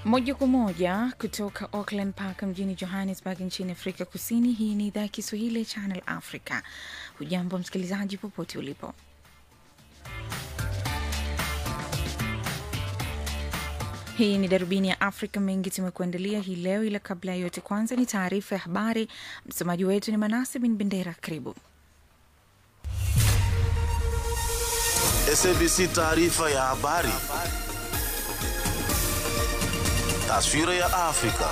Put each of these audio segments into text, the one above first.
Moja kwa moja kutoka Auckland Park mjini Johannesburg nchini Afrika Kusini. Hii ni idhaa ya Kiswahili ya Channel Africa. Hujambo msikilizaji, popote ulipo. Hii ni darubini ya Afrika. Mengi tumekuandalia hii leo, ila kabla ya yote, kwanza ni taarifa ya habari. Msomaji wetu ni Manase bin Bendera. Karibu. SABC taarifa ya habari. Taswira ya Afrika.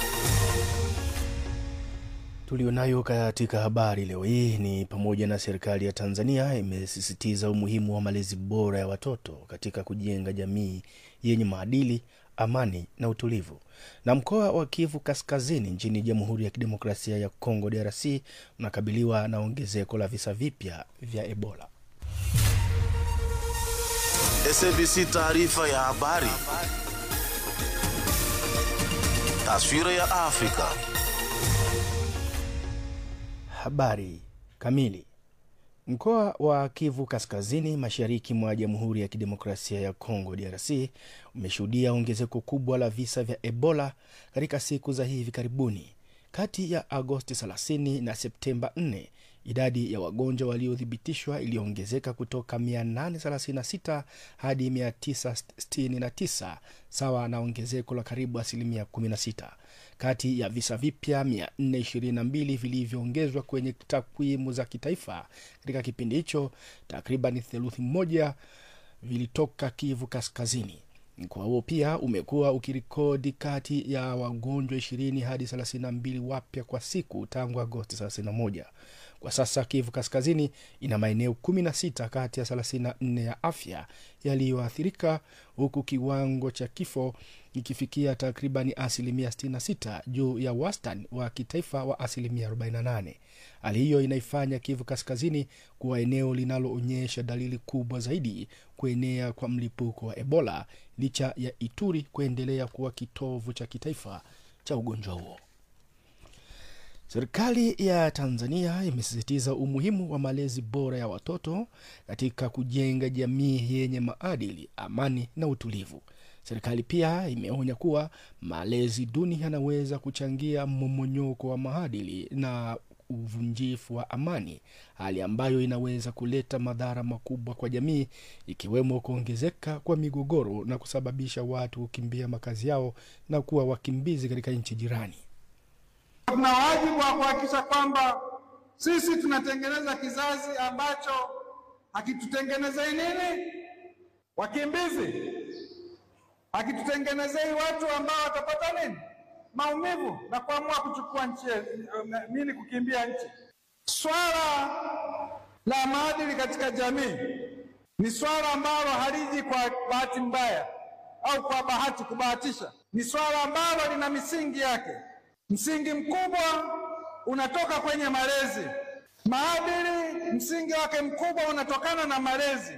Tulionayo katika habari leo hii ni pamoja na serikali ya Tanzania imesisitiza umuhimu wa malezi bora ya watoto katika kujenga jamii yenye maadili, amani na utulivu. Na mkoa wa Kivu Kaskazini nchini Jamhuri ya Kidemokrasia ya Kongo DRC unakabiliwa na ongezeko la visa vipya vya Ebola. SABC taarifa ya habari. Taswira ya Afrika. Habari kamili. Mkoa wa Kivu Kaskazini, mashariki mwa Jamhuri ya Kidemokrasia ya Kongo DRC umeshuhudia ongezeko kubwa la visa vya Ebola katika siku za hivi karibuni. Kati ya Agosti 30 na Septemba 4 idadi ya wagonjwa waliothibitishwa iliongezeka kutoka 836 hadi 969 sawa na ongezeko la karibu asilimia 16. Kati ya visa vipya 422 vilivyoongezwa kwenye takwimu za kitaifa katika kipindi hicho, takriban theluthi moja vilitoka Kivu Kaskazini. Mkoa huo pia umekuwa ukirekodi kati ya wagonjwa 20 hadi 32 wapya kwa siku tangu Agosti 31. Kwa sasa Kivu Kaskazini ina maeneo 16 kati ya 34 ya afya yaliyoathirika huku kiwango cha kifo ikifikia takribani asilimia 66 juu ya wastani wa kitaifa wa asilimia 48. Hali hiyo inaifanya Kivu Kaskazini kuwa eneo linaloonyesha dalili kubwa zaidi kuenea kwa mlipuko wa Ebola licha ya Ituri kuendelea kuwa kitovu cha kitaifa cha ugonjwa huo. Serikali ya Tanzania imesisitiza umuhimu wa malezi bora ya watoto katika kujenga jamii yenye maadili, amani na utulivu. Serikali pia imeonya kuwa malezi duni yanaweza kuchangia mmomonyoko wa maadili na uvunjifu wa amani, hali ambayo inaweza kuleta madhara makubwa kwa jamii, ikiwemo kuongezeka kwa migogoro na kusababisha watu kukimbia makazi yao na kuwa wakimbizi katika nchi jirani. Tuna wajibu wa kuhakikisha kwamba sisi tunatengeneza kizazi ambacho hakitutengenezei nini, wakimbizi, hakitutengenezei watu ambao watapata nini, maumivu na kuamua kuchukua nchi nini, kukimbia nchi. Swala la maadili katika jamii ni swala ambalo haliji kwa bahati mbaya au kwa bahati kubahatisha, ni swala ambalo lina misingi yake. Msingi mkubwa unatoka kwenye malezi. Maadili msingi wake mkubwa unatokana na malezi.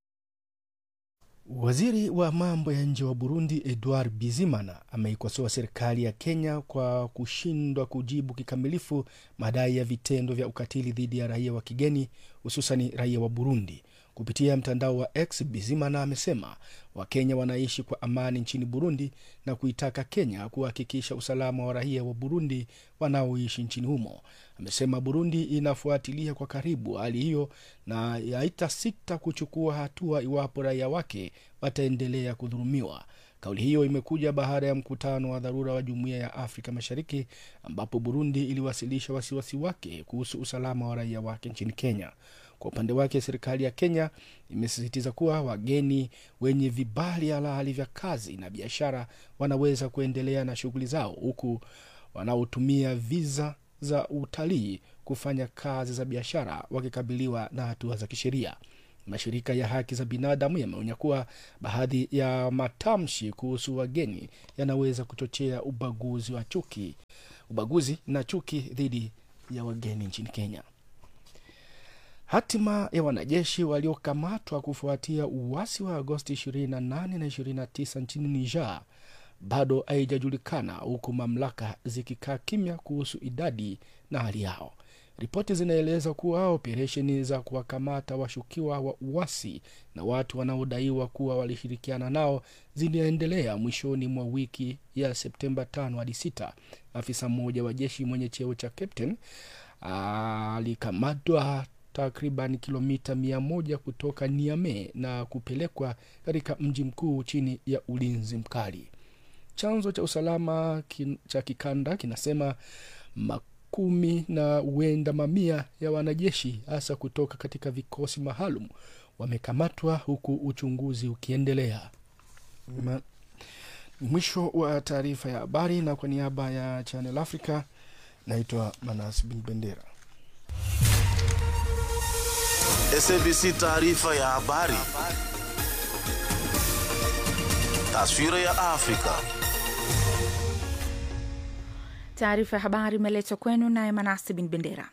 Waziri wa mambo ya nje wa Burundi Edouard Bizimana ameikosoa serikali ya Kenya kwa kushindwa kujibu kikamilifu madai ya vitendo vya ukatili dhidi ya raia wa kigeni hususani raia wa Burundi. Kupitia mtandao wa X, Bizimana amesema Wakenya wanaishi kwa amani nchini Burundi na kuitaka Kenya kuhakikisha usalama wa raia wa Burundi wanaoishi nchini humo. Amesema Burundi inafuatilia kwa karibu hali hiyo na haitasita kuchukua hatua iwapo raia wake wataendelea kudhulumiwa. Kauli hiyo imekuja baada ya mkutano wa dharura wa Jumuiya ya Afrika Mashariki ambapo Burundi iliwasilisha wasiwasi wake kuhusu usalama wa raia wake nchini Kenya. Kwa upande wake serikali ya Kenya imesisitiza kuwa wageni wenye vibali halali vya kazi na biashara wanaweza kuendelea na shughuli zao, huku wanaotumia viza za utalii kufanya kazi za biashara wakikabiliwa na hatua za kisheria. Mashirika ya haki za binadamu yameonya kuwa baadhi ya matamshi kuhusu wageni yanaweza kuchochea ubaguzi wa chuki, ubaguzi na chuki dhidi ya wageni nchini Kenya. Hatima ya wanajeshi waliokamatwa kufuatia uasi wa Agosti 28 na 29 nchini Niger bado haijajulikana huku mamlaka zikikaa kimya kuhusu idadi na hali yao. Ripoti zinaeleza kuwa operesheni za kuwakamata washukiwa wa uasi na watu wanaodaiwa kuwa walishirikiana nao ziliendelea mwishoni mwa wiki ya Septemba 5 hadi 6. Afisa mmoja wa jeshi mwenye cheo cha captain alikamatwa takriban kilomita mia moja kutoka Niamey na kupelekwa katika mji mkuu chini ya ulinzi mkali. Chanzo cha usalama kin, cha kikanda kinasema makumi na huenda mamia ya wanajeshi hasa kutoka katika vikosi maalum wamekamatwa huku uchunguzi ukiendelea. Ma, mwisho wa taarifa ya habari, na kwa niaba ya Channel Africa naitwa Manas Bin Bendera. SABC taarifa ya habari. Taswira ya Afrika. Taarifa ya habari imeletwa kwenu naye Manasi Bin Bendera.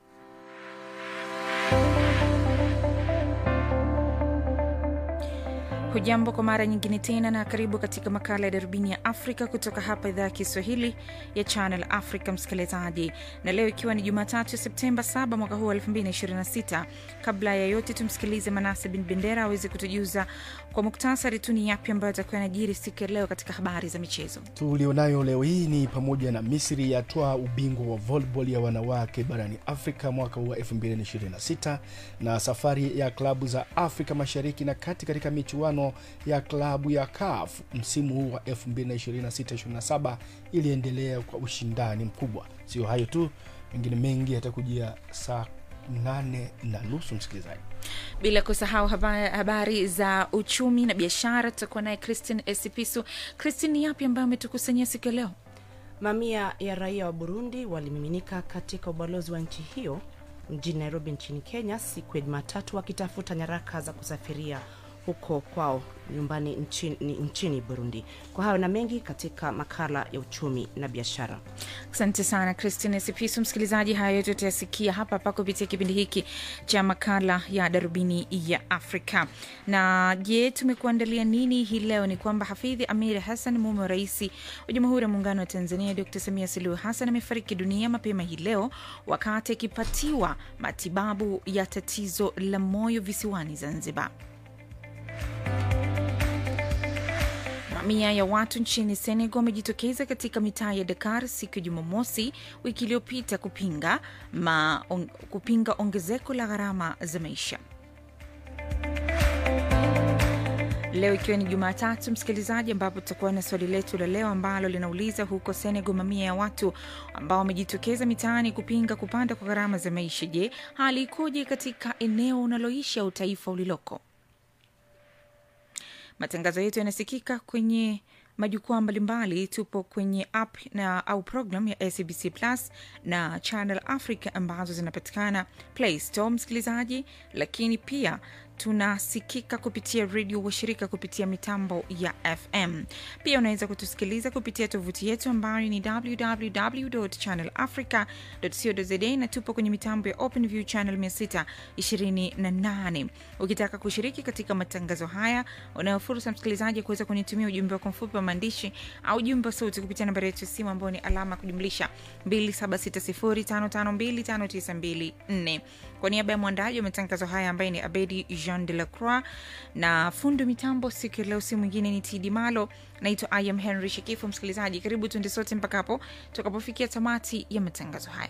Hujambo kwa mara nyingine tena na karibu katika makala ya darubini ya Afrika kutoka hapa idhaa ya Kiswahili ya Channel Africa, msikilizaji, na leo ikiwa ni Jumatatu Septemba 7 mwaka huu wa 2026. Kabla ya yote, tumsikilize Manase Bin Bendera aweze kutujuza kwa muktasari tu ni yapi ambayo atakuwa yanajiri siku ya leo katika habari za michezo tulionayo leo hii ni pamoja na Misri yatwaa ubingwa wa volleyball ya wanawake barani Afrika mwaka huu wa 2026 na safari ya klabu za Afrika Mashariki na Kati katika michuano ya klabu ya CAF msimu huu wa 2026-27 iliendelea kwa ushindani mkubwa. Sio hayo tu, mengine mengi yatakujia saa nane na nusu msikilizaji. bila kusahau habari, habari za uchumi na biashara. Tutakuwa naye Christine Esipisu. Christine, ni yapi ambayo ametukusanyia siku ya leo? Mamia ya raia wa Burundi walimiminika katika ubalozi wa nchi hiyo mjini Nairobi nchini Kenya siku ya Jumatatu wakitafuta nyaraka za kusafiria huko kwao nyumbani nchini, nchini Burundi. Kwa hayo na mengi katika makala ya uchumi na biashara. Asante sana Christine Sipisu. Msikilizaji, haya yote utayasikia hapa hapa kupitia kipindi hiki cha makala ya darubini ya Afrika. Na je, tumekuandalia nini hii leo? Ni kwamba Hafidhi Amir Hassan, mume wa rais wa Jamhuri ya Muungano wa Tanzania Dr Samia Suluhu Hassan, amefariki dunia mapema hii leo wakati akipatiwa matibabu ya tatizo la moyo visiwani Zanzibar. Mamia ya watu nchini Senegal wamejitokeza katika mitaa ya Dakar siku ya Jumamosi wiki iliyopita kupinga, ma, on, kupinga ongezeko la gharama za maisha. Leo ikiwa ni Jumatatu, msikilizaji, ambapo tutakuwa na swali letu la leo ambalo linauliza huko Senegal, mamia ya watu ambao wamejitokeza mitaani kupinga kupanda kwa gharama za maisha. Je, hali ikoje katika eneo unaloishi au taifa uliloko? Matangazo yetu yanasikika kwenye majukwaa mbalimbali. Tupo kwenye app na au program ya SABC Plus na Channel Africa ambazo zinapatikana Play Store, msikilizaji, lakini pia tunasikika kupitia redio washirika kupitia mitambo ya FM. Pia unaweza kutusikiliza kupitia tovuti yetu ambayo ni www.channelafrica.co.za na tupo kwenye mitambo ya OpenView channel 628. Ukitaka kushiriki katika matangazo haya, unayo fursa msikilizaji ya kuweza kunitumia ujumbe wako mfupi wa maandishi au ujumbe wa sauti kupitia nambari yetu ya simu ambayo ni alama ya kujumlisha 276055259254. Kwa niaba ya mwandaji wa matangazo haya ambaye ni Abedi Jean de la Croix na fundi mitambo siku ya leo, si mwingine ni Tidi Malo. Naitwa I am Henry Shikifu. Msikilizaji, karibu tuende sote mpaka hapo tutakapofikia tamati ya matangazo haya.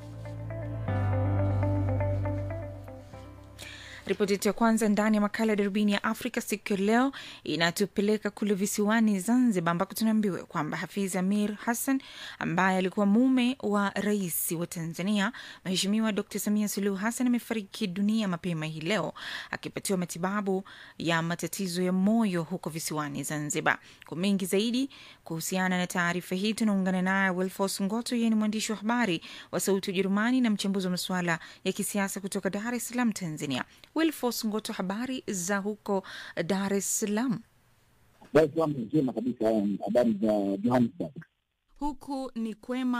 Ripoti yetu ya kwanza ndani ya makala ya darubini ya Afrika siku ya leo inatupeleka kule visiwani Zanzibar, ambako tunaambiwa kwamba Hafiz Amir Hassan ambaye alikuwa mume wa rais wa Tanzania Mheshimiwa Dr Samia Suluhu Hassan amefariki dunia mapema hii leo akipatiwa matibabu ya matatizo ya moyo huko visiwani Zanzibar. Kwa mengi zaidi kuhusiana na taarifa hii tunaungana naye Wilfos Ngoto, yeye ni mwandishi wa habari wa Sauti ya Ujerumani na mchambuzi wa masuala ya kisiasa kutoka Dar es Salaam, Tanzania. Wilfos Ngoto, habari za huko Dar es Salaam? Dar es Salaam njema kabisa. Habari za Johannesburg? Huku ni kwema